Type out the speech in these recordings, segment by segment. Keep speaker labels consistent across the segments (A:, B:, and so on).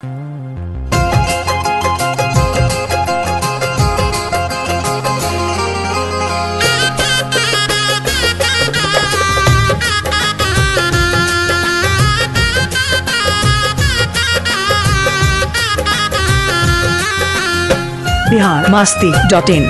A: बिहार मास्ती dot in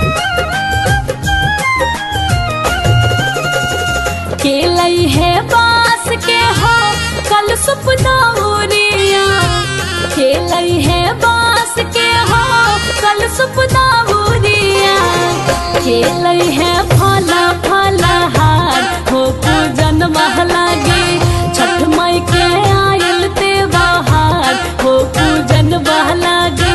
B: केलई है बास के हो कल सुपना उरिया केलई है बास के हो कल सुपना उरिया केलई है फला फला हार हो पूजन महलागे छठ मई के आयल ते बहार हो पूजन बहलागे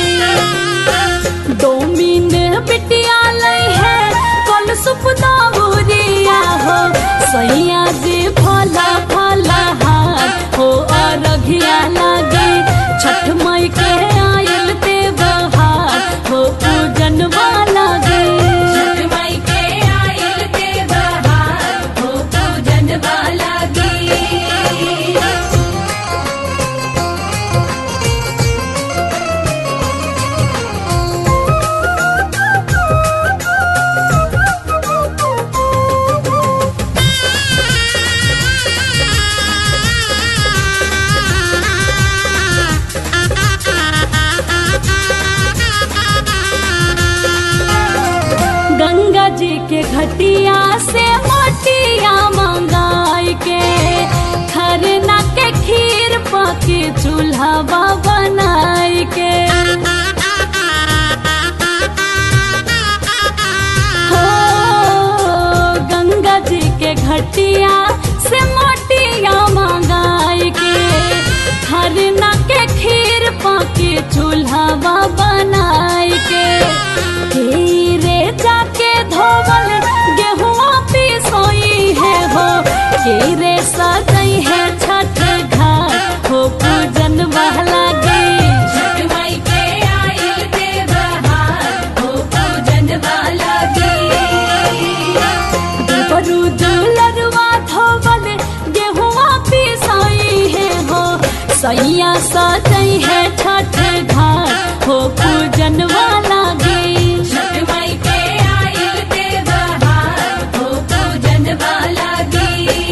B: डोमिन बिटिया लई है कल सुपना बुरिया हो सैया जी फला फला हाथ हो अरघिया लागे छठ मई के आयल ते बहार हो पूजन वाला गे छठ मई के आयल ते बहार हो पूजन वाला गे गंगा जी के घटिया से मोटिया मंगाई के खरना के खीर पके चूल्हा बनाई के हो गंगा जी के घटिया से मोटिया मंगाई के खरना के खीर पके चूल्हा बनाई के हीरे जाके धोवल गेहुआ पिसोई है हो हीरे सजई है छठ घाट हो पूजन बहला गई छठ माई के आयल ते बहार हो पूजन वाला बरू दुलरवा धोवल गेहुआ पिसोई है हो सैया सजई है छठ घाट हो पूजन वाला गे छठ माई के आयल ते बहार हो पूजन वाला गे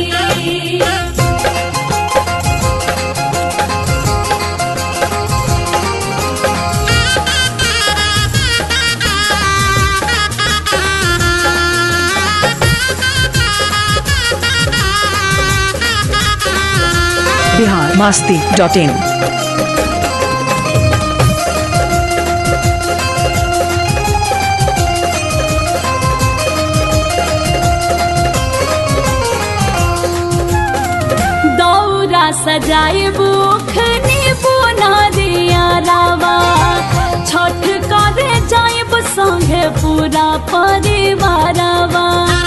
A: बिहार मास्ती डॉट इन
B: दौरा सजाए बुखनी बुना दिया रावा छठ करे जाइब संगे पूरा परिवारवा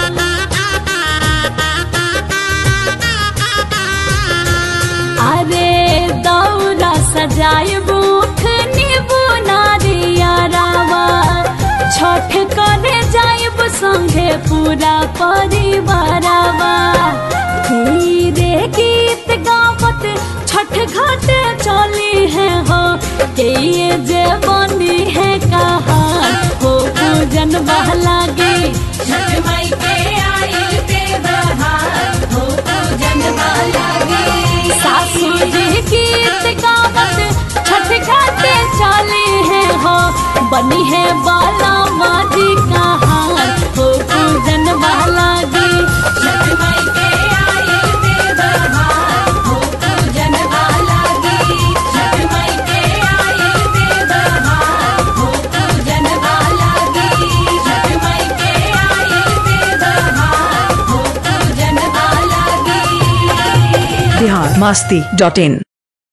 B: अरे दौरा सजाए बुखनी बुना दिया रावा छठ करे जाइब संगे पूरा परिवारवा धीरे गीत गावत छठ घाट चली है हो के ये जे बनी है कहार हो पूजन बहला गे छठ माई के आयल ते बहार हो पूजन बहला गे सासू जी गीत गावत छठ घाट चली है हो बनी है बाला माजी कहार हो पूजन बहला गे छठ माई के आयल ते बहार हो पूजन वाला गे छठ माई के आयल ते बहार हो पूजन वाला गे छठ माई के आयल ते बहार हो पूजन वाला गे
A: बिहार मास्ती डॉट इन